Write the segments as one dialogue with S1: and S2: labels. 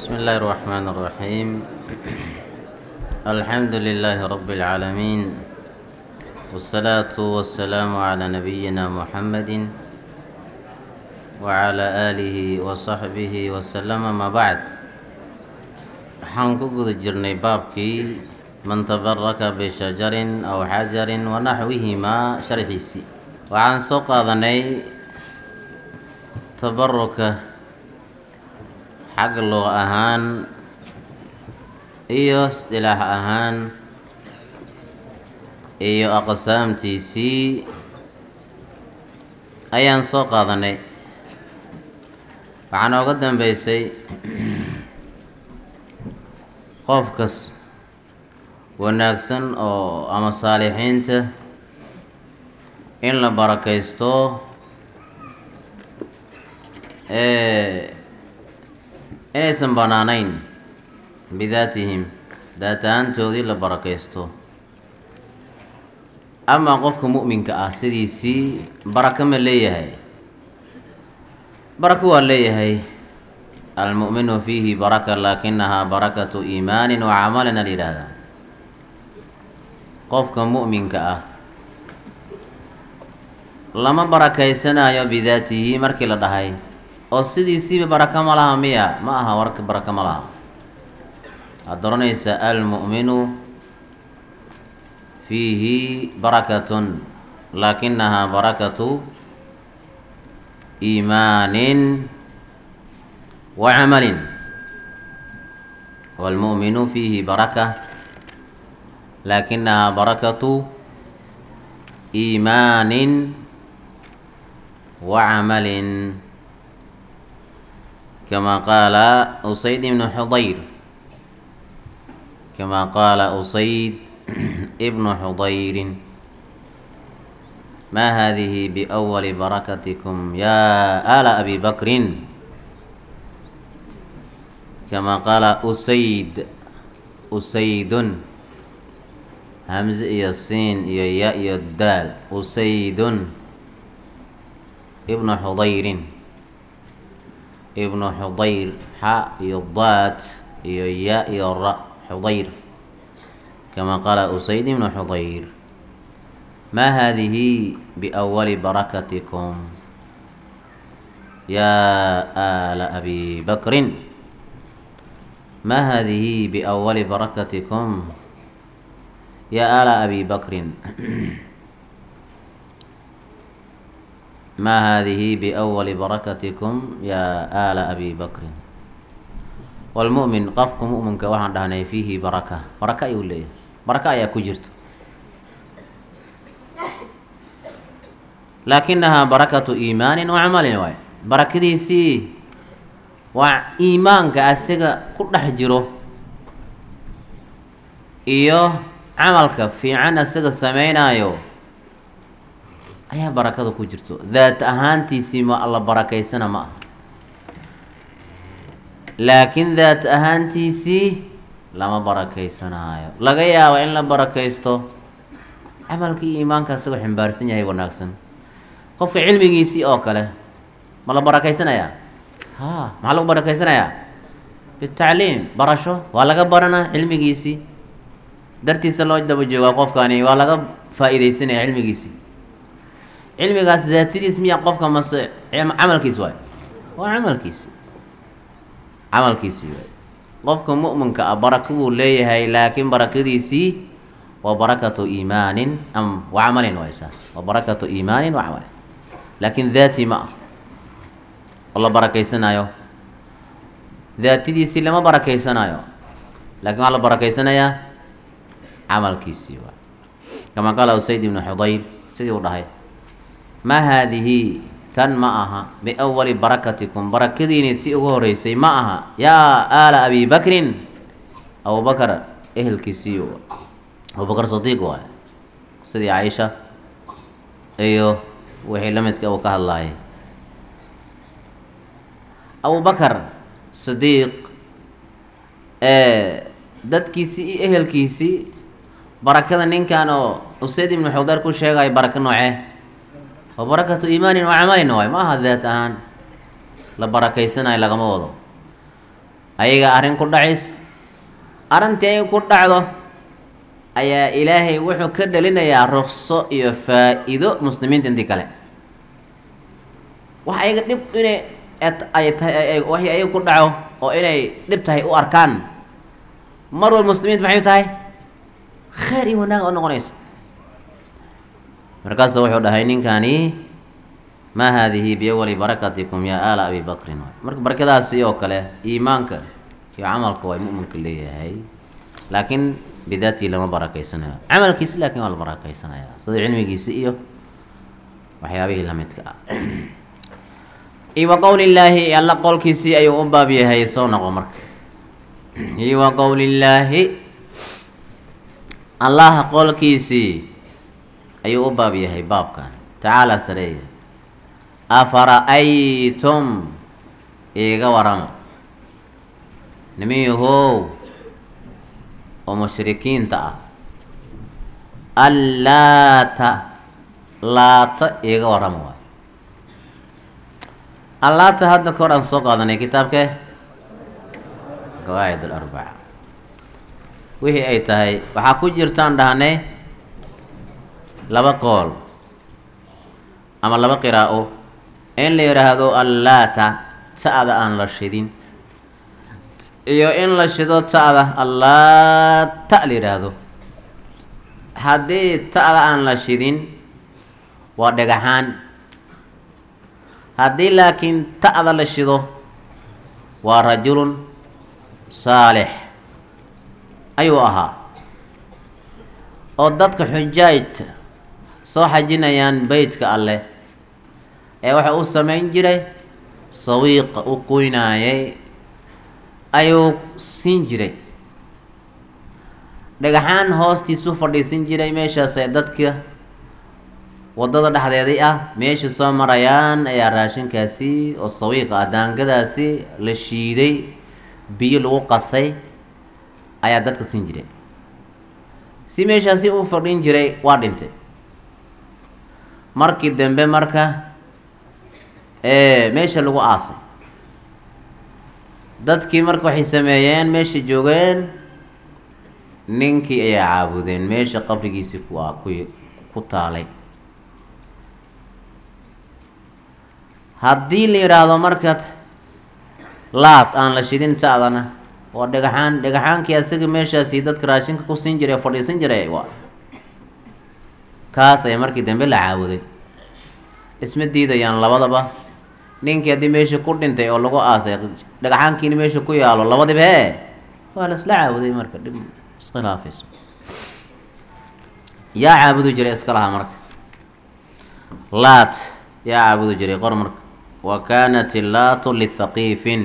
S1: بسم الله الرحمن الرحيم الحمد لله رب العالمين والصلاة والسلام على نبينا محمد وعلى آله وصحبه وسلم ما بعد waxaan ku guda jirnay baabkii man tabaraka bishajarin aw xajarin wa naxwihimaa sharxiisii waxaan soo qaadanay tabaruka xag luq ahaan iyo istilaax ahaan iyo aqsaamtiisii ayaan soo qaadanay waxaa nooga dambeysay qofkas wanaagsan oo ama saalixiinta in la barakaysto inaysan bannaanayn bidaatihim daatahaantoodii la barakaysto amaa qofka mu'minka ah sidiisii barako ma leeyahay barako waa leeyahay almu'minu fiihi baraka laakinahaa barakatu iimaanin wa camalin al yidhaahdaa qofka mu'minka ah lama barakaysanayo bidaatihi markii la dhahay oo sidiisiiba barako ma laha miya ma aha warka barako ma laha waxaad oranaysaa almu'minu fiihi barakatun laakinahaa barakatu iimaanin wa camalin waalmu'minu fiihi baraka laakinahaa barakatu iimaanin wa camalin كما قال أسيد بن حضير كما قال أسيد ابن حضير ما هذه بأول بركتكم يا آل أبي بكر كما قال أسيد أسيد همز يسين يا الدال أسيد ابن حضير ibnu xudayr xa iyo daad iyo ya iyo ra xudayr kama qaala usayd ibnu xudayr maa haadihi biawali barakatikum yaa aala abi bakrin maa haadihi biawali barakatikum yaa aala abi bakrin ma hadihi biأwali barakatikum yaa aala abi bakrin wاlmu'min qofka mu'minka waxaan dhahnay fiihi baraka baraka ayuu leeyahay baraka ayaa ku jirto laakinahaa barakatu iimaanin wa camalin waay barakadiisii waa iimaanka asiga ku dhex jiro iyo camalka fiican asiga sameynaayo ayaa barakada ku jirto daat ahaantiisii ma alla barakaysana ma aha laakiin daat ahaantiisii lama barakaysanaayo laga yaabo in la barakaysto camalkii iimaanka asagoo ximbaarsan yahay wanaagsan qofka cilmigiisii oo kale ma la barakaysanayaa ha maxaa lagu barakaysanayaa bitacliim barasho waa laga baranaa cilmigiisii dartiisa loo daba joogaa qofkani waa laga faa-iideysanaya cilmigiisii cilmigaas daatadiis miya qofka mase camalkiis waay waa camalkiisi camalkiisii waay qofka mu'minka ah barako buu leeyahay laakiin barakadiisii waa barakatu iimaanin am wa camalin waysa waa barakatu iimaanin wa camalin laakiin daati ma ah oo la barakaysanaayo daatadiisii lama barakaysanaayo laakiin waxaa la barakaysanayaa camalkiisii waay kamaa qaala usayd ibnu xudayr sidii uu dhahay ma haadihi tan ma aha biawali barakatikum barakadiini tii ugu horeysay ma aha yaa aala abi bakrin abubakar ehelkiisii abubakar sadiiq waay sidii caaisha iyo wixii la midka uu ka hadlaayay abubakar sadiiq dadkiisii iyo ehelkiisii barakada ninkan oo usayd ibnu xudayr ku sheegayo barako noocee wa barakatu iimaanin wa camalin waay ma aha daat ahaan la barakaysanayo lagama wado ayaga arrin ku dhacaysa arrintii ay ku dhacdo ayaa ilaahay wuxuu ka dhalinayaa rukso iyo faa-iido muslimiinta intii kale wax ayaga dhib inay ay tahay waxay ayaga ku dhaco oo inay dhib tahay u arkaan mar wal muslimiinta maxay tahay khayr iyo wanaag oo noqonayso markaasu wuxuu dhahay ninkani maa haadihi biawali barakatikum yaa aala abi bakrin marka barakadaasi oo kale iimaanka iyo camalka waa mu'minka leeyahay laakiin bidaatii lama barakaysanayo camalkiisi laakiin waa la barakaysanaya sida cilmigiisi iyo waxyaabihii lamidka ah iyo wa qowli illaahi alla qowlkiisii ayuu u baab yahay soo noqo marka iyo wa qowlillaahi allaha qowlkiisii ayuu u baab yahay baabkan tacaala sareeya afara-aytum iiga warama nimiyahow oo mushrikiinta ah allaata laata iiga warama waay allaata hadda ka hor aan soo qaadanay kitaabkee qawaacid alarbaca wixii ay tahay waxaa ku jirtaan dhahnay laba qool ama laba qiraa'o in la yidhaahdo allaata ta-da aan la shidin iyo in la shido ta-da allaata la yidhaahdo haddii ta-da aan la shidin waa dhagaxaan haddii laakiin ta-da la shido waa rajulun saalix ayuu ahaa oo dadka xujaajta soo xajinayaan beytka alleh ee waxa uu samayn jiray sawiiqa u qoynaayay ayuu siin jiray dhagaxaan hoostiisu fadhiisin jiray meeshaasee dadka waddada dhexdeedii ah meesha soo marayaan ayaa raashinkaasi oo sawiiqa ah daangadaasi la shiiday biyo lagu qasay ayaa dadka siin jiray si meeshaasi uu fadhin jiray waa dhintay markii dambe marka meesha lagu aasay dadkii marka waxay sameeyeen meesha joogeen ninkii ayaa caabudeen meesha qabrigiisii ku ku ku taalay haddii la yidhaahdo marka laad aan la shidin ta-dana waa dhagaxaan dhagaxaankii asaga meeshaasi dadka raashinka ku siin jiray fadhiisan jiray waa kaas ayaa markii dambe la caabuday isma diidayaan labadaba ninkii haddii meesha ku dhintay oo lagu aasay dhagaxaankiina meesha ku yaalo labadiba hee waa la isla caabuday marka dhib iskhilaafayso yaa caabudi jiray iska lahaa marka laat yaa caabudi jiray qor marka wa kaanat illaatu lithaqiifin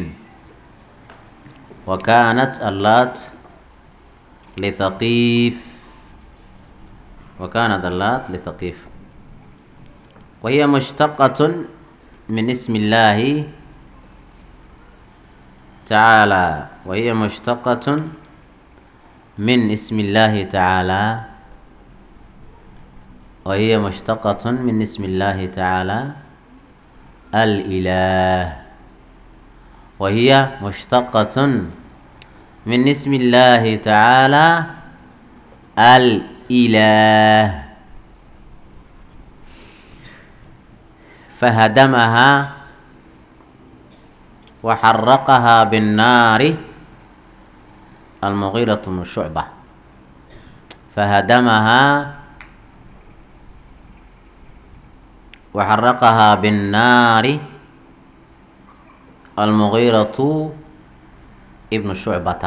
S1: wa kaanat allaat lithaqiif wa kaanat allaat lithaqiif وهي مشتقة من اسم الله تعالى وهي مشتقة من اسم الله تعالى وهي مشتقة من اسم الله تعالى الإله وهي مشتقة من اسم الله تعالى الإله فهدمها وحرقها بالنار المغيرة بن شعبة فهدمها وحرقها بالنار المغيرة ابن شعبة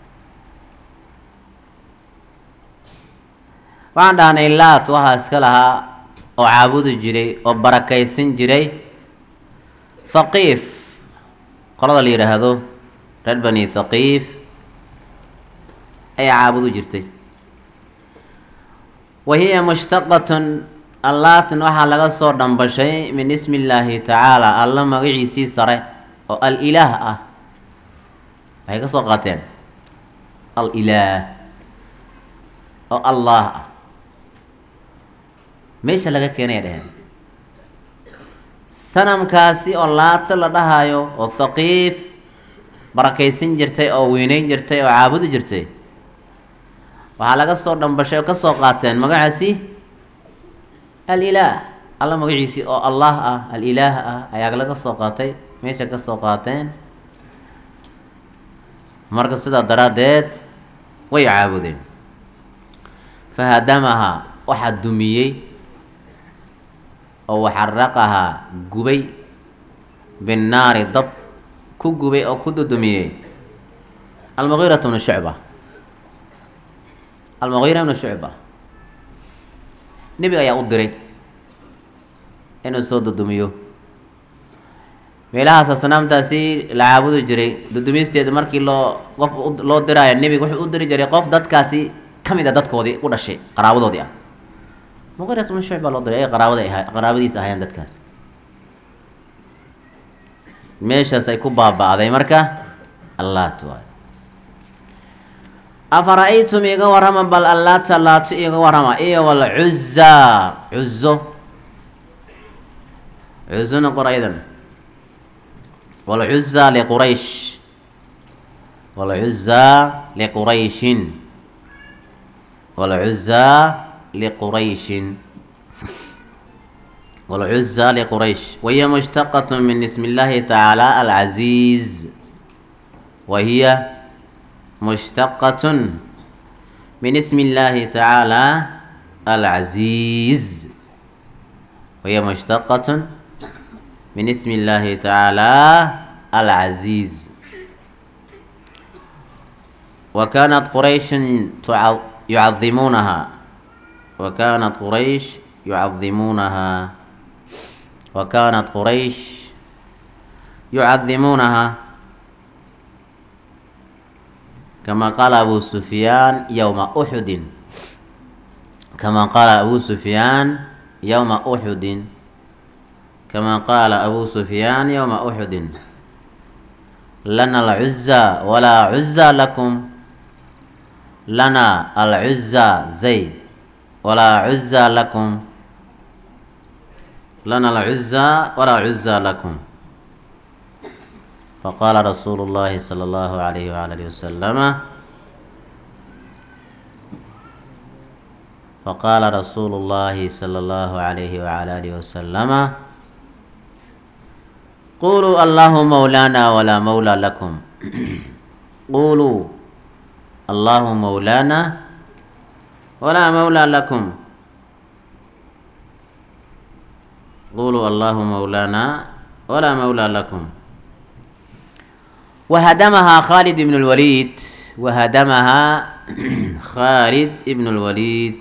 S1: waxaan dhahnay laat waxaa iska lahaa oo caabudi jiray oo barakaysan jiray thaqiif qolada la yidhaahdo reer bani thaqiif ayaa caabudi jirtay wa hiya mushtaqatun allaatin waxaa laga soo dhambashay min ismi illaahi tacaala alla magaciisii sare oo al-ilaah ah waxay ka soo qaateen al-ilaah oo allah ah meesha laga keenaya dheheen sanamkaasi oo laata la dhahayo oo thaqiif barakaysan jirtay oo weyneyn jirtay oo caabudi jirtay waxaa laga soo dhambashay oo ka soo qaateen magacaasi alilaah alla magaciisii oo allah ah alilaah ah ayaa laga soo qaatay meesha ka soo qaateen marka sidaa daraaddeed way caabudeen fahadamahaa waxaa dumiyey oo waxaraqahaa gubay binnaari dab ku gubay oo ku dudumiyey almugiiratu bnu shucba almugiira bnu shucba nebiga ayaa u diray inuu soo dudumiyo meelahaas asnaamtaasi la caabudi jiray dudumisteeda markii loo qof loo diraayo nebiga wuxuu u diri jiray qof dadkaasi ka mid a dadkoodii u dhashay qaraabadoodii ah muqirat bnu shucba loo diray ay qaraabada aha qaraabadiis ahayeen dadkaas meeshaas ay ku baaba-day marka allaat waay afara-aytum iga warrama bal allaata laato iga warrama iyo walcuzaa cuzo cuzona qor aydan walcuzaa liquraysh walcuzaa liqurayshin walcuzaa liqurayshin والعزى لقريش وهي مشتقة من اسم الله تعالى العزيز وهي مشتقة من اسم الله تعالى العزيز وهي مشتقة من اسم الله تعالى العزيز وكانت قريش يعظمونها وكانت قريش يعظمونها وكانت قريش يعظمونها كما قال أبو سفيان يوم أحد كما قال أبو سفيان يوم أحد كما قال أبو سفيان يوم أحد لنا العزى ولا عزى لكم لنا العزى زيد ولا عزى لكم لنا العزى ولا عزى لكم فقال رسول الله صلى الله عليه وعلى وسلم فقال رسول الله صلى الله عليه وعلى آله وسلم قولوا الله مولانا ولا مولى لكم قولوا الله مولانا ولا مولى لكم قولوا الله مولانا ولا مولى لكم وهدمها خالد بن الوليد وهدمها خالد بن الوليد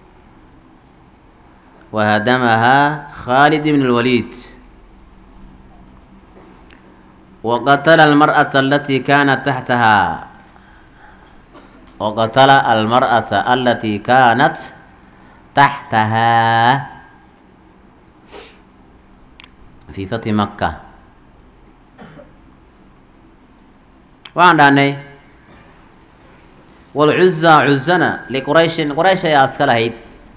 S1: وهدمها خالد بن الوليد وقتل المرأة التي كانت تحتها وقتل المرأة التي كانت تحتها في فتح مكة وعندنا والعزة عزنا لقريش قريش يا أسكالهيد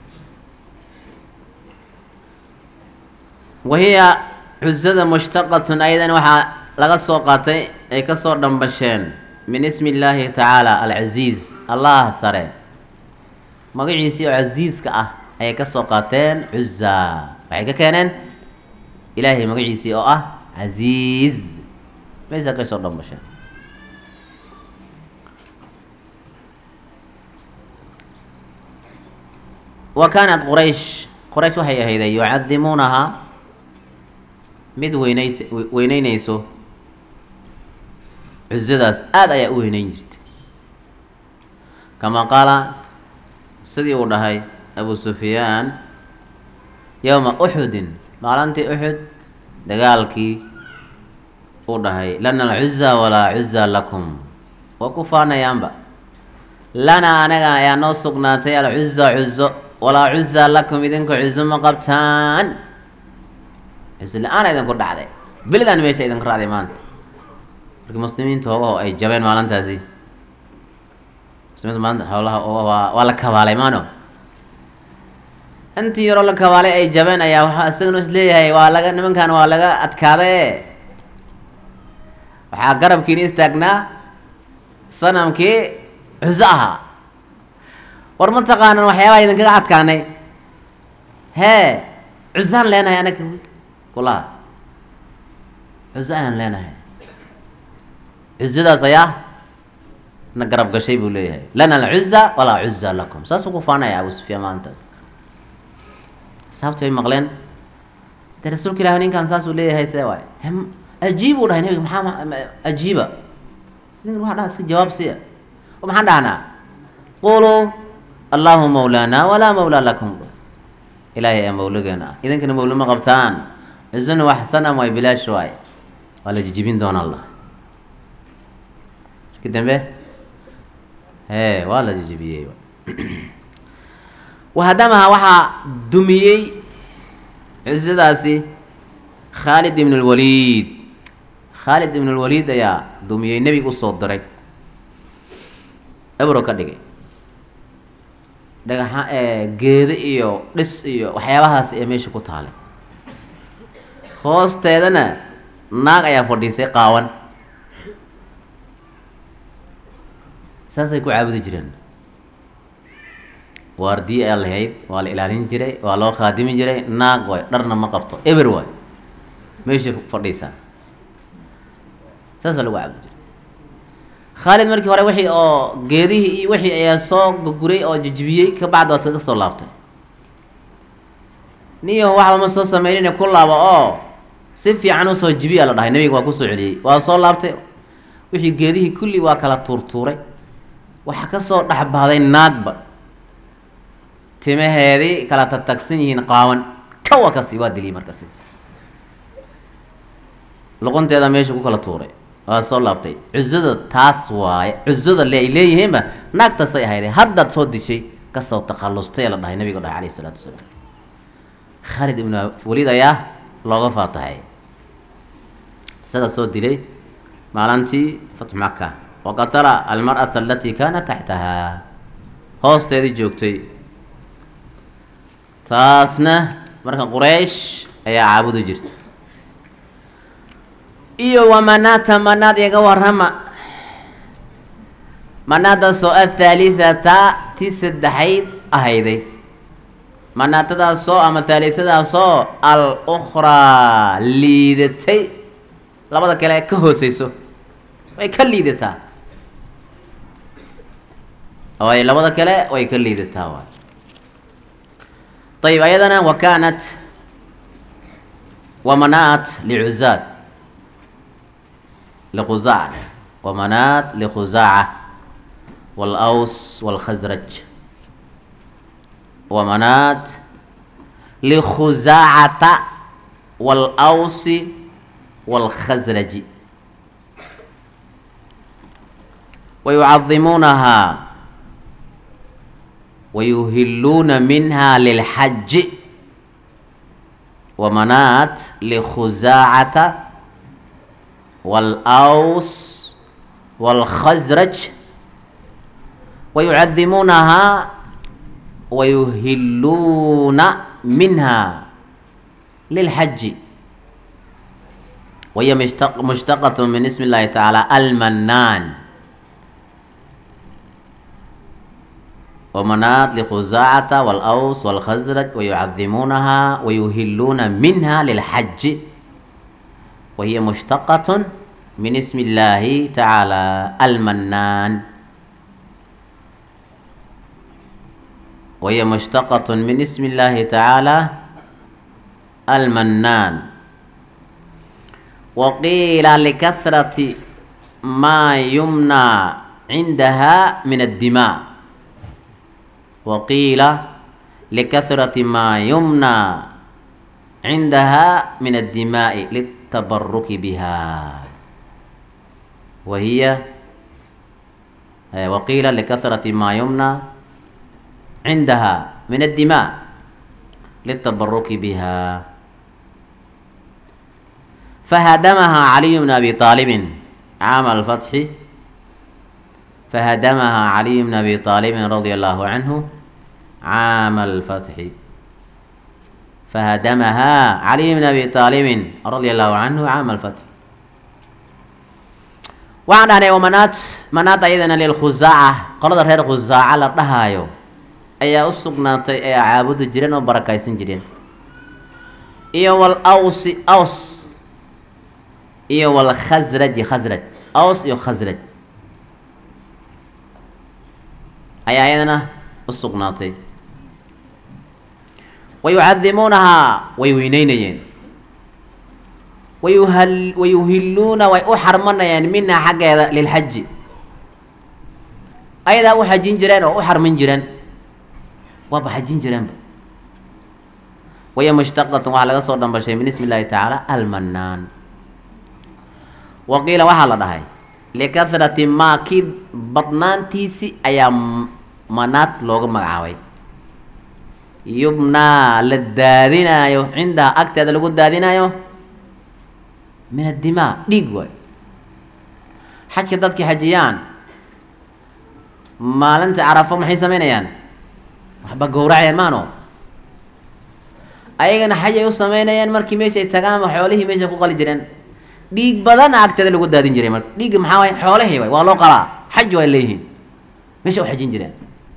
S1: وهي عزة مشتقة أيضا وحا لغا سوقاتي أي كسور دنبشين من اسم الله تعالى العزيز الله سري مقعيسي عزيز كأه أي كسوقاتين عزة وحي كانن ilaahay magaciisii oo ah casiiz maysaa ka soo dhambasheen wa kaanat quraysh quraysh waxay ahayday yucadimuunahaa mid weynays weyneynayso cuzadaas aada ayaa u weyneyn jirtay kamaa qaala sidii uu dhahay abu sufyaan yowma uxudin maalintii uxud dagaalkii uu dhahay lana alcuza walaa cuza lakum waa ku faanayaanba lanaa anaga ayaa noo sugnaatay alcuza cuzo walaa cuza lakum idinku cuzo ma qabtaan cuzo la-aana idinku dhacday belidan meesha idinku raacday maanta markii muslimiinta hoogaho ay jabeen maalintaasi muslimiinta maanta howlaha waa waa la kabaalay maano intii yaroo la kabaalay ay jabeen ayaa waxaa isagana is leeyahay waa laga nimankan waa laga adkaadae waxaa garabkiina istaagnaa sanamkii cuso ahaa war ma taqaanan waxyaabaha idinkaga adkaanay hee cusaan leenahay anaga kulaha cuso ayaan leenahay cusadaas ayaa na garab gashay buu leeyahay lana alcuza walaa cuza lakum saasuu ku faanaya abu sufyaan maalintaas saabti bay maqleen de rasuulka ilahi ninkan saasuu leeyahay see waay hem ajiib uu dhahay nabiga maxaa ajiiba ninkan waxa dhaha iska jawaab siya oo maxaan dhahnaa quluu allahu mawlaana walaa mawlaa lakum ilaahay ee mawlageena ah idinkana mawla ma qabtaan cusuna wax sanam waay bilaash waay waa la jijibin doona allah ka dambe hee waa la jijibiyey wahadamaha waxaa dumiyey cusadaasi khaalid ibn اlwaliid khaalid ibn اlwaliid ayaa dumiyey nebiga usoo diray ebro ka dhigay dhagaxa geedo iyo dhis iyo waxyaabahaas ee meesha ku taalay hoosteedana naag ayaa fadhiisay qaawan saasay ku caabudi jireen waardiye ayaa lahayd waa la ilaalin jiray waa loo khaadimi jiray naag waay dharna ma qabto eber waay meesha fadhiisaa saasaa lagu caabudi jiray khaalid markii hore wixii oo geedihii iyo wixii ayaa soo guguray oo jijibiyey ka bacdi waa iskaga soo laabtay niyaho waxba ma soo sameynine ku laabo oo si fiican usoo jibiyaa la dhahay nabiga waa kusoo celiyey waa soo laabtay wixii geedihii kulli waa kala tuurtuuray waxaa kasoo dhexbahday naagba timaheedii kala tatagsan yihiin qaawan kawa kasi waa diliyey markasi luqunteeda meesha ku kala tuuray waa soo laabtay cusada taas waaye cusada le ay leeyihiinba naagtaasay ahayde haddaad soo dishay kasoo takhallustay la dhahay nabiga dhahay alayhi isalaatu wasalaam khaalid ibnu waliid ayaa looga faatahay isaga soo dilay maalintii fatxu maka wa qatala almar'ata alatii kaanat taxtahaa hoosteedii joogtay taasna marka quraysh ayaa caabudi jirta iyo wa manaata manaad iga warrama manaadaasoo athaalithata ti saddexayd ahayday manaatadaasoo ama thaalitadaasoo al ukhraa liidatay labada kale ka hooseyso way ka liidataa way labada kale way ka liidataa waay ayib ayadana wa kaanat wamanaat licuzaad likhusaaca wamanaat likhusaaca wاlأws wاlkhasraj wamanaat likhusaacata wاlأwsi wاlkhasraji wayucadimuunahaa wayuhiluuna minha lilxaji wamanaat likhusaacata wاlأws wاlkhasraj wayucadimuunahaa wayuhiluuna minha lilxaji wahiya mushtaqaة min ismi اllahi taعaalى almanaan wmanaat likhusaacata wاlأws wاlkhasraj wayucadimuunaha wayuhiluuna minha lilxaji wahiya mushtaqaة min ismi اllahi taعaalى almanaan wahiya mushtaqaة min ismi اllahi taعaalى almanaan waqiila likahrati maa yumnaa cindaha min addima waqiila likahrati maa yumnaa cindaha min addimaa'i liltabaruki biha wa hiya waqiila likahrati maa yumnaa cindaha min addimaa liltabaruki biha fahadamahaa caliyu bn abi aalibin caama alfatxi fahadamahaa caliyu bn abi aalibin radia allahu canhu caama alfatxi fahadamahaa caliyu bn abi aalibin radia allahu canhu caama alfatxi waxaan dhahnay wamanaat manaat ayadana lilkhusaaca qolada reer khusaaca la dhahaayo ayaa u sugnaatay ee caabudi jireen oo barakaysan jireen iyo wal awsi aws iyo wal khasraji khasraj aws iyo khasraj ayaa ayadana u sugnaatay wayucadimuunahaa way weyneynayeen wayuhal wayuhiluuna way u xarmanayeen minhaa xaggeeda lilxaji ayadaa u xajin jireen oo u xarmin jireen waaba xajin jireenba waya mushtaqatun waxaa laga soo dhambashay min ismi illaahi tacaala almanaan wa qiila waxaa la dhahay likahrati maa kii badnaantiisi ayaa manaad looga magacaabay yubnaa la daadinaayo cindaha agteeda lagu daadinaayo min addimaa dhiig waay xajka dadkii xajiyaan maalinta carafo maxay samaynayaan waxba gowracayaan maano ayagana xaj ay u sameynayaan markii meeshay tagaan xoolihii meeshay ku qali jireen dhiig badana agteeda lagu daadin jiray marka dhiigga maxaa waay xoolahii waay waa loo qalaa xaj waa leeyihiin meesha u xajin jireen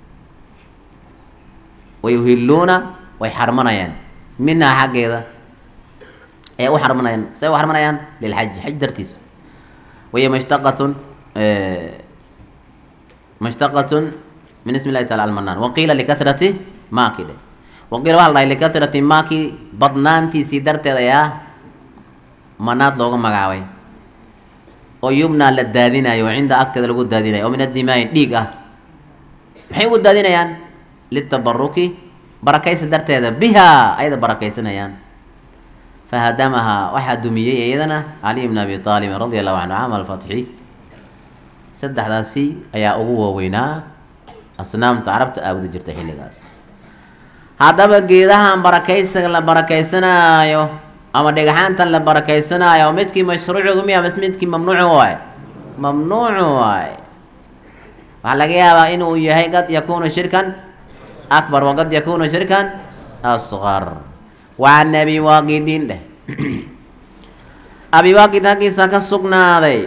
S1: wayuhiluuna way xarmanayaan minhaa xaggeeda ee u xarmanayaan say u xarmanayaan lilxaji xaj dartiis wahiya mushtaqatun mushtaqatun min ismi illahi taala almanaan waqiila likahrati maaki dhe waqiila waxaa la dhahay likahrati maaki badnaantiisii darteed ayaa manaad looga magacaabay oo yubnaa la daadinayo cinda agteeda lagu daadinayo oo min addimaai dhiig ah maxay ugu daadinayaan litabaruki barakaysa darteeda bihaa ayada barakaysanayaan fahadamahaa waxaa dumiyey iyadana caliy bn abi aalibin radia allahu canhu caama alfatxi saddexdaasi ayaa ugu waaweynaa asnaamta carabta aabudi jirtay xilligaas haddaba geedahan barakaysiga la barakaysanaayo ama dhagaxaantan la barakaysanaayo midkii mashruucigu miya mas midkii mamnuucu waay mamnuucu waay waxaa laga yaabaa inuu yahay qad yakunu shirkan akbar waqad yakunu shirkan asqar wacan abi waaqidin dheh abi waaqid halkiisa ka sugnaaday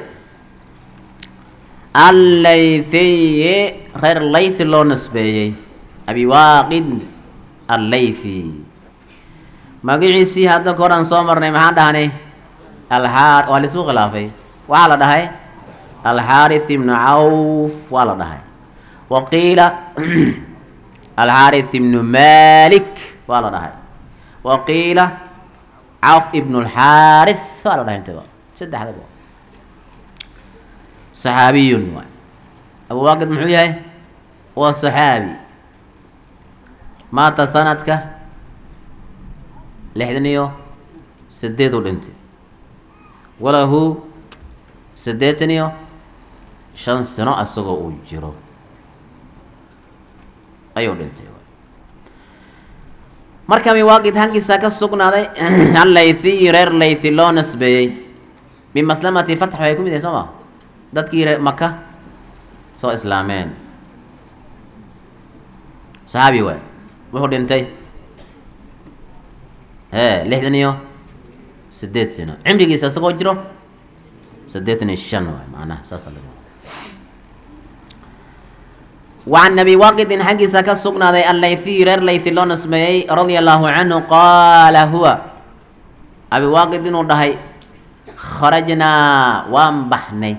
S1: allaythiyi reer laythi loo nasbeeyey abi waaqid allaythi magaciisii hadda ka horaan soo marnay maxaan dhahnay alxaar waa laisku khilaafay waxaa la dhahay alxaarith ibnu cawf waa la dhahay wa qiila alxaarith ibnu malik waa la dhahay wa qiila cawf ibnu lxaarith waa la dhahay intaba saddexdaba saxaabiyun waay abu waaqid muxuu yahay waa saxaabi maata sanadka lixdan iyo sideed u dhintay walahu siddeetan iyo shan sano isagoo uu jiro ayuu dhintay marka miwaaqid hankiisa ka sugnaaday allaythiyi reer laythi loo nasbeeyey min maslamati fatx waxay ku mid yahay soo ma dadkii ree maka soo islaameen saxaabi waay wuxuu dhintay e lixdan iyo sideed sano cimrigiisa isagoo jiro siddeetan iyo shan waay macnaha saasa laga wacan abi waaqidin xaggiisa ka sugnaaday allaythiyi reer laythi loo nasbeeyey radia allahu canhu qaala huwa abi waaqid inuu dhahay kharajnaa waan baxnay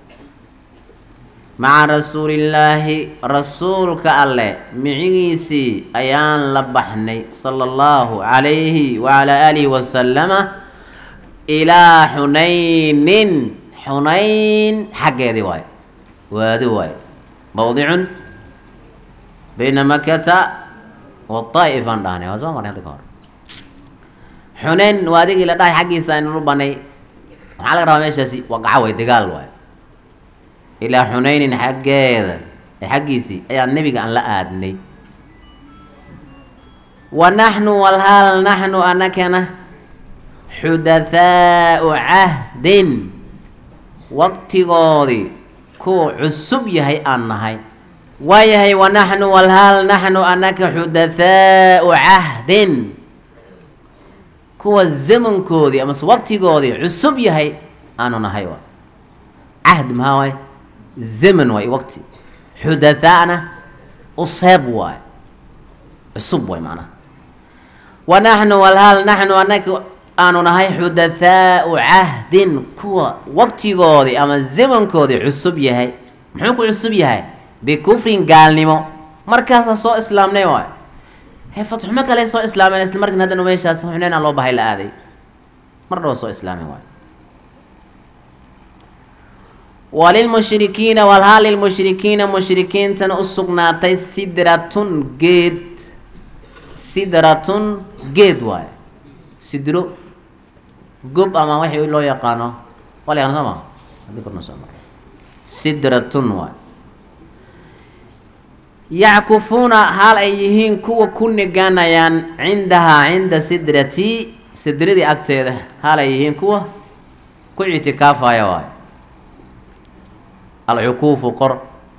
S1: maca rasuulillaahi rasuulka alleh micigiisii ayaan la baxnay sala allahu calayhi wacalaa aalihi wasalama ilaa xunaynin xunayn xaggeedii waayo waadi waayo mawdicun bayna makata wadaa'if aan dhahnay waa soo marnay hadda ka hor xunayn waadigii la dhahay xaggiisa aynu u banay maxaa laga rabaa meeshaasi waqaca way dagaal waayo ilaa xunaynin xaggeeda ee xaggiisii ayaa nebiga aan la aadnay wa naxnu walhaal naxnu anakana xudathaau cahdin waqtigoodii kuwa cusub yahay aan nahay waayahay wa naxnu walhaal naxnu anaka xudathaau cahdin kuwa zamankoodii amase waqtigoodii cusub yahay aanu nahay cahd maxaa waaye zaman waay waqti xudathaana useeb waay cusub waay macnaha wa naxnu walhaal naxnu anaka aanu nahay xudathaau cahdin kuwa waqtigoodii ama zamankoodii cusub yahay muxuu ku cusub yahay bikufrin gaalnimo markaasaa soo islaamnay waay he fatxumo kale soo islaameen isla markan haddana meeshaas xuneyn aan loo bahay la aaday mar dhaba soo islaamay waay walilmushrikiina walhaal lilmushrikiina mushrikiintana u sugnaatay sidratun geed sidratun geed waaye sidro gob ama waxii loo yaqaano waa la yaqaan soo ma haddii korna soo mara sidratun waay yackufuuna haal ay yihiin kuwa ku niganayaan cindahaa cinda sidrati sidradii agteeda haal ay yihiin kuwa ku ictikaafaya waayo alcukuufu qor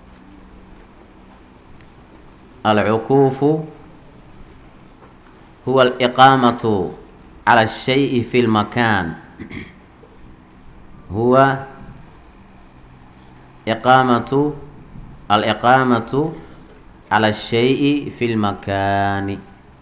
S1: alcukuufu huwa aliqaamatu cala الshayi fi lmakaan huwa iqaamatu aliqaamatu cala الshayi fi lmakaani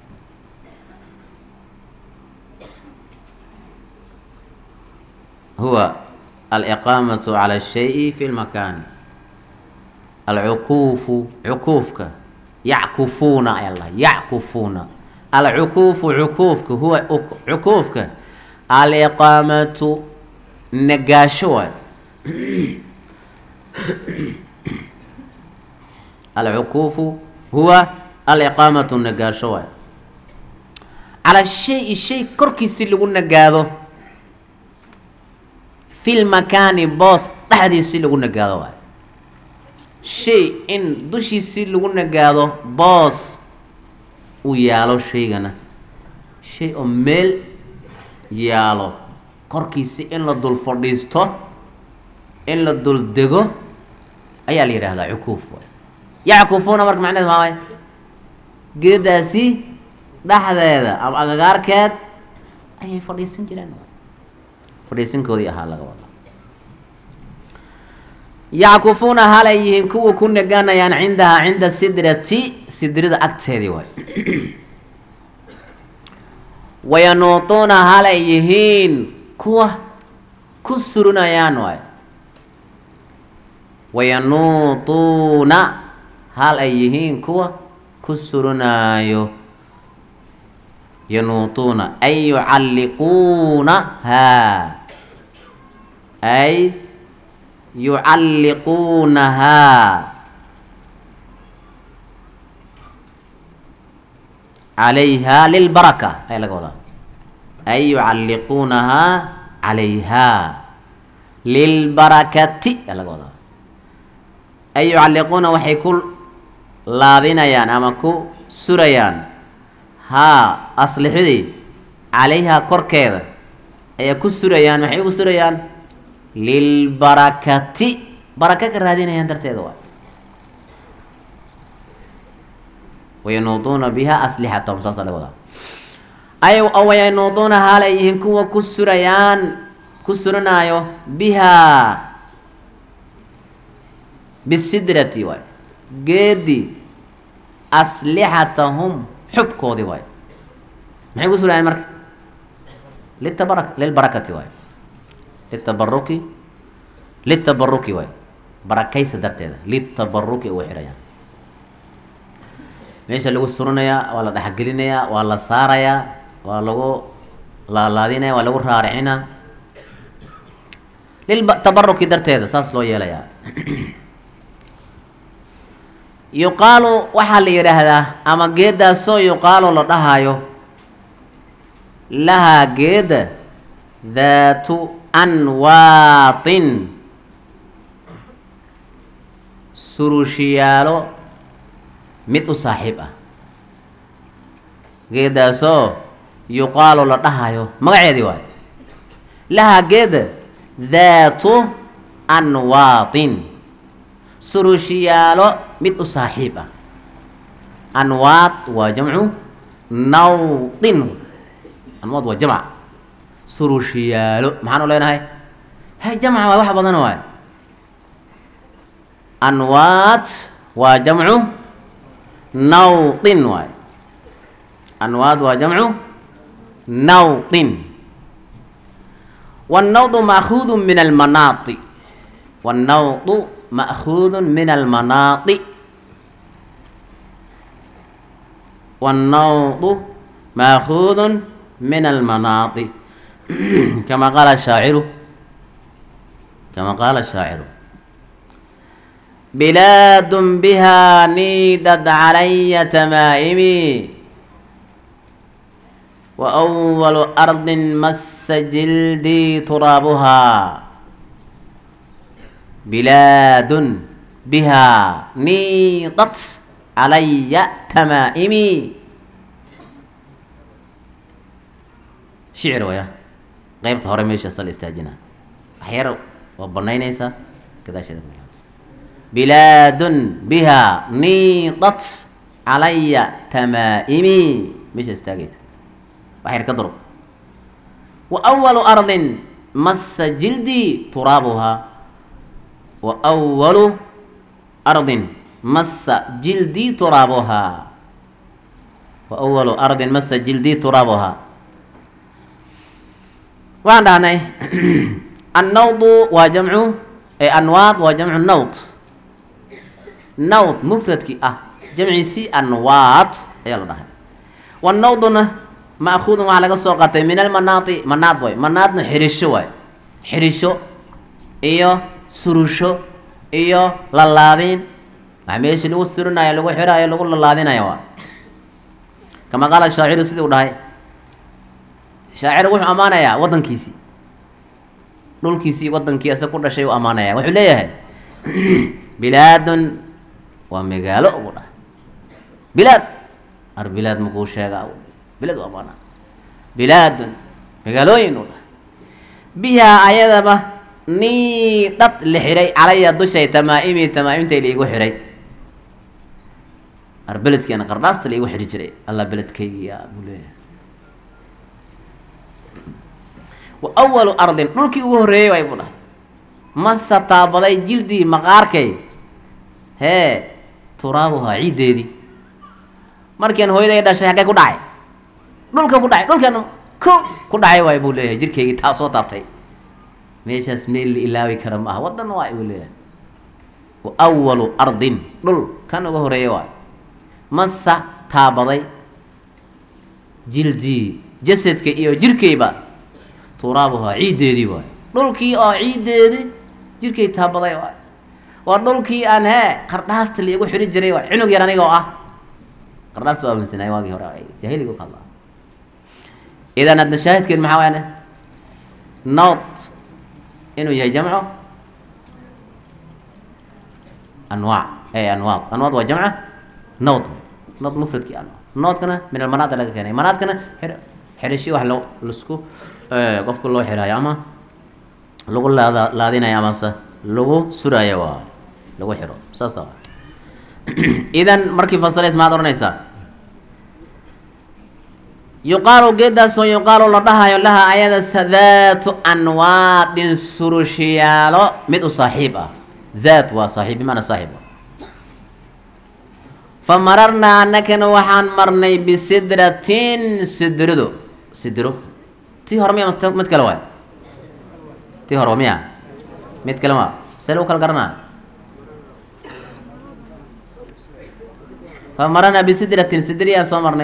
S1: huwa aliqaamatu cala الshayi fi lmakaani alcukuufu cukuufka yackufuuna ayaa la yackufuuna alcukuufu cukuufka huwa cukuufka aliqaamatu nagaasho waay alcukuufu huwa aliqaamatu nagaasho waay cala shayi shay korkiisi lagu nagaado fi lmakaani boos dhexdiisi lagu nagaado waay shay in dushiisi lagu nagaado boos uu yaalo shaygana shay oo meel yaalo korkiisi in la dul fadhiisto in la dul dego ayaa la yidhaahdaa cukuuf waay yackufuuna marka macneed maa waay geedaasi dhexdeeda ama agagaarkeed ayay fadhiisan jireen fadhiisankoodii ahaa laga wada yackufuuna halay yihiin kuwa ku naganayaan cindahaa cinda sidrati sidrada agteedii waay wayanuutuuna halay yihiin kuwa ku surinayaan waay wayanuutuuna hal ay yihiin kuwa ku surinaayo yanuutuuna ay yucalliquuna haa ay yucalliquunahaa calayhaa lilbaraka ayaa laga wadaa ay yucalliquunahaa calayhaa lilbarakati ayaa laga wadaa ay yucalliquuna waxay ku laadinayaan ama ku surayaan haa aslixidii calayhaa korkeeda ayaa ku surayaan maxay ugu surayaan lilbarakati baraka ka raadinayaan darteeda waa wayanuuduuna biha aslixatahum saasa laga wadaa ay wayanuuduuna haalay yihiin kuwa ku surayaan ku suranaayo bihaa bisidrati waay geedi aslixatahum xubkoodii waay maxay ku surayaan marka litabara lilbarakati waay litabaruki litabaruki waay barakaysa darteeda litabaruki ugu xihayaan meesha lagu surinayaa waa la dhexgelinayaa waa la saarayaa waa lagu laalaadinaya waa lagu raaricinaa liltabaruki darteeda saas loo yeelayaa yuqaalu waxaa la yidhaahdaa ama geedaasoo yuqaalu la dhahayo lahaa geeda daatu anwaatin surushiyaalo mid u saaxiib ah geedaasoo yuqaalu la dhahayo magaceedii waayo lahaa geeda daatu anwaatin surushiyaalo mid u saaxiib ah anwaad waa jamcu nawdin anwaad waa jamc surushiyaalo maxaanu leenahay hay jamca waa wax badan waay anwaat waa jamcu nawdin waay anwaad waa jamcu nawdin wannawdu ma'khuudu min almanaati wannawdu ma'khuudu min almanaati wannawdu ma'khuudu min almanaati kama qaala shaaciru kama qaala shaaciru بلاد بها نيدت علي تمائمي وأول أرض مس جلدي ترابها بلاد بها نيضت علي تمائمي شعر ويا قيبت هوري ميشا صل استاجنا أحيار وبنينيسا كذا شيء بلاد بها نيضت علي تمائمي مش استاجيس وحير كضرب وأول أرض مس جلدي ترابها وأول أرض مس جلدي ترابها وأول أرض مس جلدي ترابها وعندنا النوض وجمع أنواط وجمع النوط nawd mufradkii ah jamciisii anwaad ayaa la dhahay wanawduna ma'khuudun waxaa laga soo qaatay min almanaati manaad waay manaadna xidhisho waay xidhisho iyo surusho iyo lalaadin waxa meeshii lagu sturinayo lagu xidhayo lagu lalaadinayo waa kama qaala shaaciru sidii u dhahay shaacir wuxuu ammaanayaa waddankiisii dhulkiisii waddankii asa ku dhashay u ammaanaya wuxuu leeyahay bilaadun waa magaalo ugu dhahay bilaad ar bilaad makuu sheegaa bilaad u amaana bilaadun magaalooyin u dhahay bihaa ayadaba nii dhad la xidhay calaya dushay tamaa-imii tamaa-imtay laigu xidhay ar beledkeena qardhaasta laigu xidhi jiray allah beledkaygiya buu leeyahay wa awalu ardin dhulkii ugu horreeyey waay buu dhahay masa taabaday jildii maqaarkay hee turaabuhaa ciiddeedii markian hooyaday dhashay haggay ku dhacay dhulka ku dhacay dhulkan ko ku dhacay waay buu leeyahay jirkaygii taa soo taabtay meeshaas meel la ilaawi kara ma aha waddan waay buu leeyahay wa awalu ardin dhul kan uga horeeya waay masa taabaday jildii jasadka iyo jirkayba turaabuhaa ciiddeedii waay dhulkii oo ciiddeedii jirkay taabaday waay waa dhulkii aan hee qardhaasta liigu xidhi jiray waay cunug yar aniga oo ah qardhaasta waa aaminsanay waagii hore jaahiliga ka hadlaa idan adna shaahidkeen maxaa waane nood inuu yahay jamco anwaac e anwaad anwaad waa jamca nood nood mufradkii anwaad noodkana min almanaada laga keenay manaadkana xir xidhishi wax lo lasku qofka loo xidhaayo ama lagu laada laadinayo amase lagu suraayo waa lagu xidho saasa idan markii fasirays maxaad odhanaysaa yuqaalu geedaasoo yuqaalu la dhahayo laha ayada sadaatu anwaadin surushiyaalo mid u saaxiib ah daat waa saaxiib bimaana saaxiib fa mararnaa annakana waxaan marnay bisidratin sidrido sidro tii hore miya mid kale waay tii hore miya mid kale ma see lagu kala garanaa fa mararnaa bisidratin sidriyaan soo marnay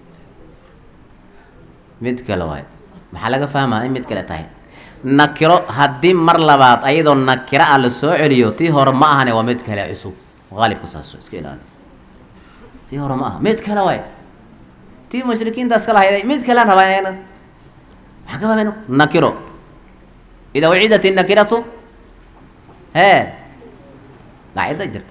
S1: mid kale waay maxaa laga fahmaa in mid kale tahay nakiro haddii mar labaad ayadoo nakiro ah la soo celiyo tii hore ma ahane waa mid kale cusub qaalibka saas iska ilaali tii hore ma aha mid kale waay tii mushrikiintaas kala hayday mid kalean rabaa ayana maxaa ka fahmayno nakiro idaa uciidat innakiratu hee qaacida jirta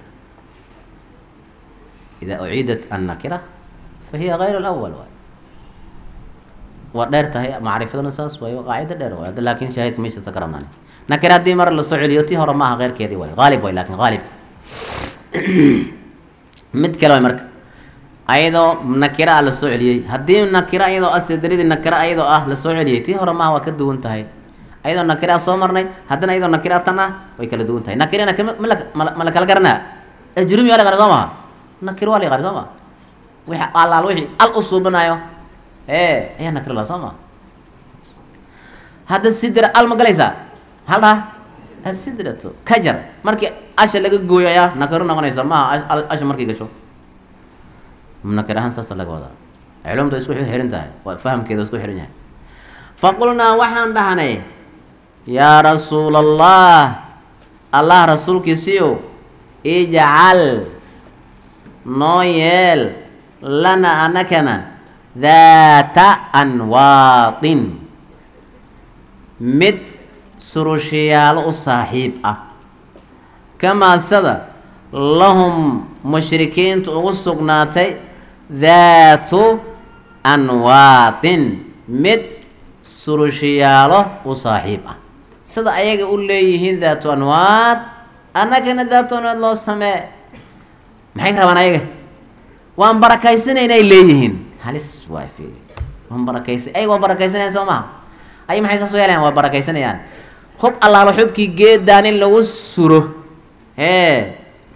S1: idaa uciidat annakira fa hiya gayr alawal waay waa dheer tahay macrifadana saas waayo qaacida dheer waay hadda laakin shaahidka meeshaasa ka rabnaan nakira haddii mar la soo celiyo tii hore ma aha keyrkeedii waay haalib waay lakin haalib mid kale waay marka ayadoo nakira ah la soo celiyey haddii nakira ayadoo ah sidridii nakira ayadoo ah la soo celiyey tii hore maaha waa ka duwan tahay ayadoo nakiraa soo marnay haddana ayadoo nakiraa tan ah way kala duwan tahay nakirana kama ma la mala ma la kala garanaa ajrumi waa la yaqaana soo maha nakir waa la yaqaana soo maha wixi allaal wixii al u suubanayo ee ayaa nakir la soo maha hadda sidira al ma galaysaa hal dhaha asidratu kajar markii asha laga gooyo ayaa nakiro noqonaysa maaha asha markay gasho nakir ahaan saasa laga wadaa culumta isku xiran tahay waa fahamkeeda isku xiran yahay faqulnaa waxaan dhahnay yaa rasuula allah allah rasuulkiisiiyow ijcal noo yeel lana anakana daata anwaatin mid surushayaalo u saaxiib ah kamaa sada lahum mushrikiintu ugu sugnaatay daatu anwaatin mid surushayaalo u saaxiib ah sida ayaga u leeyihiin daatu anwaad annagana daatu anwaad loo samee maxay ka rabaan ayaga waan barakaysanayna ay leeyihiin halis waa fiili waan barakaysa ayaga waa barakaysanayaan soo maha ay maxay saas u yeelayaan waa barakaysanayaan hub allaalo xubkii geedaan in lagu suro hee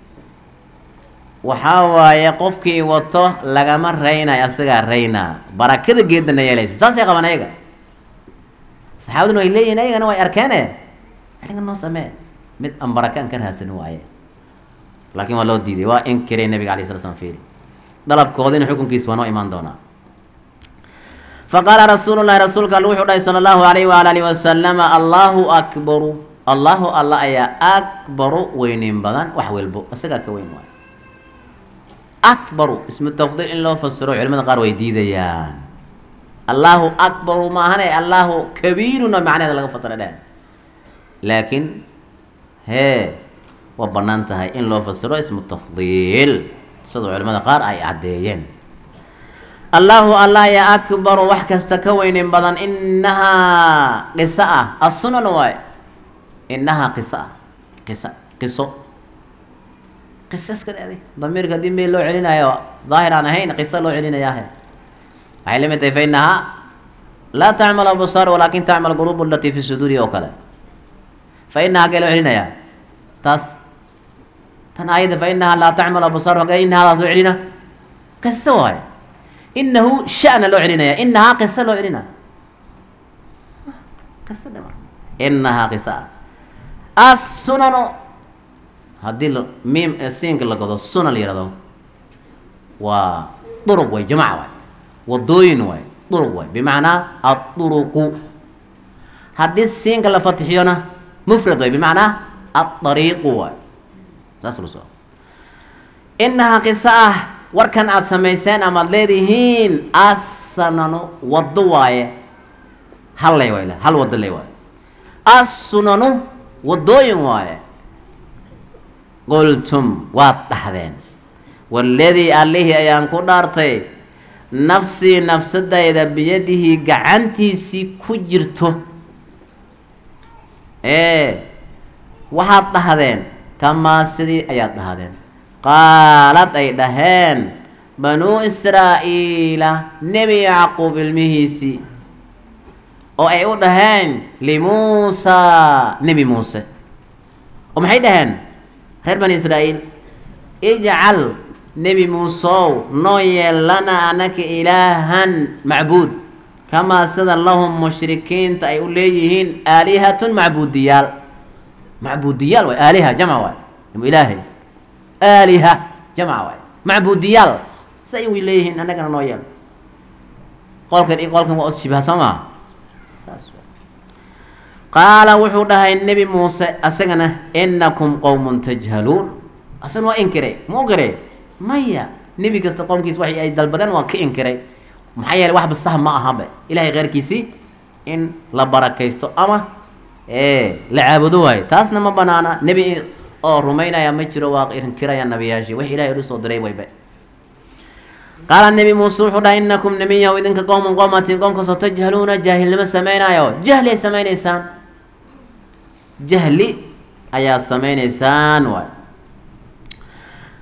S1: waxaa waaye qofkii wato lagama raynayo asagaa raynaa barakada geedana yeelaysa saasay qabaan ayaga saxaabaduna way leeyihin ayagana way arkeene aniga noo samee mid aan baraka aan ka raadsanin waaye laakiin waa loo diiday waa inkiray nabiga alay sala slam fiiri dalabkoodina xukunkiisa waa noo imaan doonaa faqaala rasuulu llahi rasuulka alle wuxuu dhahay sala allahu alayh waala alihi wasalama allahu akbaru allahu alla ayaa akbaru weynin badan wax welbo isagaa ka weyn waayo akbaru ismu tafdiil in loo fasiro culimada qaar way diidayaan allahu akbaru maahane allahu kabiiruna macnaheeda laga fasira dhehen laakiin hee waa bannaan tahay in loo fasiro ismu tafdiil sida culimada qaar ay caddeeyeen allahu allah ya akbaru wax kasta ka weynin badan inahaa qiso ah assunan waaye inahaa qiso ah qisa qiso qiso iska dhaaday damiirka haddii meel loo celinayo daahir aan ahayn qiso loo celinayaahe waxay la mid tahay fa inahaa laa tacmal absaar walaakin tacmal quluub alatii fi suduuri oo kale fa inahaa hagee loo celinayaa taas tan aayadda fa inahaa laa tacmal absaar hagee inahaadaas loo celina qiso waaye inahu shana loo celinaya inahaa qiso loo celinaya qiso dhe mar inahaa qiso ah assunano haddii la miim siinka la godo sunan la yihahdo waa duruq way jamaca waay wadooyin waay duruq waay bimacnaa aduruqu haddii siinka la fatixiyona mufrad waay bimacnaa adariiqu waay saas lu soo inahaa qiso ah warkan aada samayseen amaad leedihiin assananu waddo waaye hal lay waay hal waddo lay waaye assunanu waddooyin waaye qultum waad dhahdeen waladii allihii ayaan ku dhaartay nafsii nafsadayda biyadihii gacantiisii ku jirto ee waxaad dhahdeen kamaa sidii ayaad dhahdeen qaalad ay dhaheen banuu israa'iila nebi yacquub ilmihiisii oo ay u dhaheen limuusaa nebi muuse oo maxay dhaheen reer bani israa'iil ijcal nebi muusow noo yeel lanaa anaka ilaahan macbuud kamaa sida lahum mushrikiinta ay u leeyihiin aalihatun macbuudiyaal macbuudiyaal waay aaliha jamc waay ilaahay aaliha jamca waay macbuudiyaal si ay way leeyihiin annagana noo yeel qolkan iyo qolkan waa ushibaha soo maa saas qaala wuxuu dhahay nebi muuse asagana inakum qowmun tajhaluun asagana waa inkiray ma inkiray maya nebi kasta qowmkiis waxay ay dalbadeen waa ka inkiray maxaa yeeley waxba sah ma ahabe ilahay keyrkiisii in la barakaysto ama la caabudo waayo taasna ma banaana nebi oo rumaynaya ma jiro waa inkiraya nabiyaashii wax ilahay u soo diray wayba qaala nebi muuse wuxuu dhahay inakum nemiyahu idinka qowman qowmatin qowmkaasoo tajhaluuna jaahilnimo samaynayo jahli ay samaynaysaan jahli ayaad samaynaysaan waay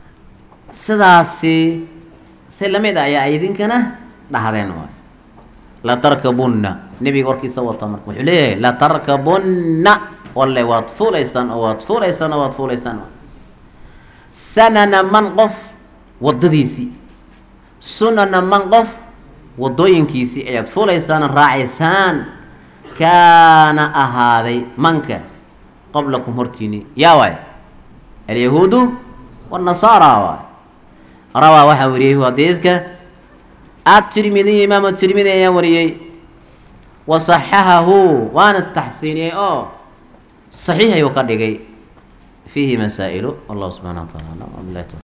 S1: sidaasi si lamid a ayaa idinkana dhahdeen waay latarkabunna nebiga warkiisa wata marka wuxuu leeyahay latarkabunna walle waad fuulaysaan oo waad fuulaysaan oo waad fuulaysaan sanana man qof waddadiisii sunana man qof waddooyinkiisii ayaad fuulaysaan raacaysaan kaana ahaaday manka qablakum hortiini yaa waay alyahuudu wاnasaara waay rawaa waxaa wariyey hadiidka atirmidiy imaamu tirmidi ayaa wariyey wa صaxahahu waana taxsiiniyey oo صaxiix ayuu ka dhigay fiihi masaa'ilu wallahu subxana wa taala alam